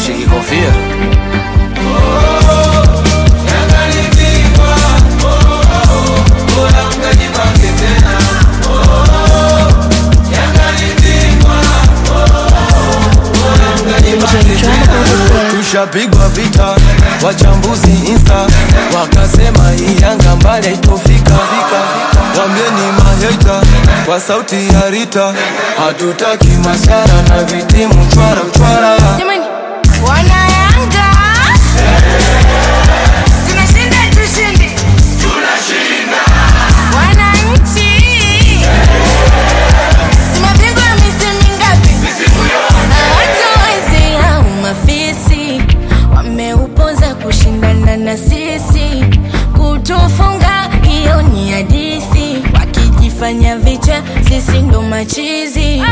shiki kofia tushapigwa vita wachambuzi insta wakasema hii yanga mbali haitofika wambieni maheta kwa sauti ya rita hatutaki masara na vitimu chwara chwara Jamani, wana Yanga tunashinda tushindi, wananchi si mabingwa misimu mingapi? Watu wezi au mafisi wameupoza kushindana na sisi, kutufunga hiyo ni hadithi, wakijifanya vicha, sisi ndo machizi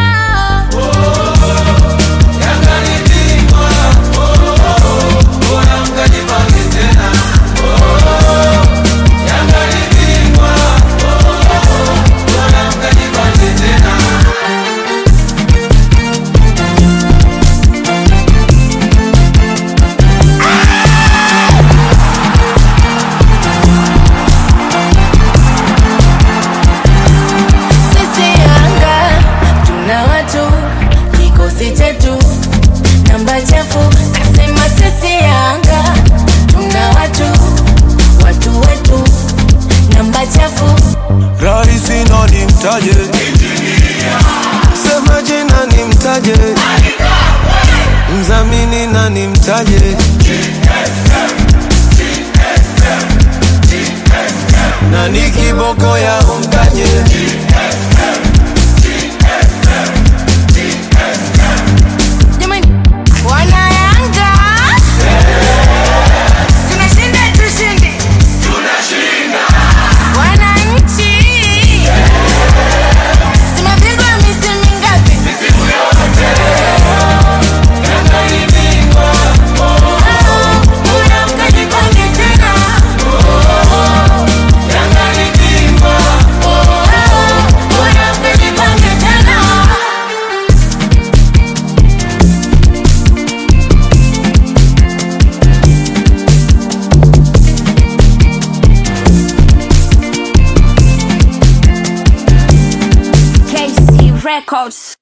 Sisi Yanga tuna watu, kikosi chetu namba chafu. Nasema sisi Yanga tuna watu, watu wetu namba chafu. rahisi nani mtaje sema jina ni mtaje mzamini nani mtaje nani kiboko ya umtaje Jamani, wana Yanga tunashinda tushindi, wananchi si mabingwa misimu mingapi? Bora mkajipange tena. Bora mkajipange tena. KC Records.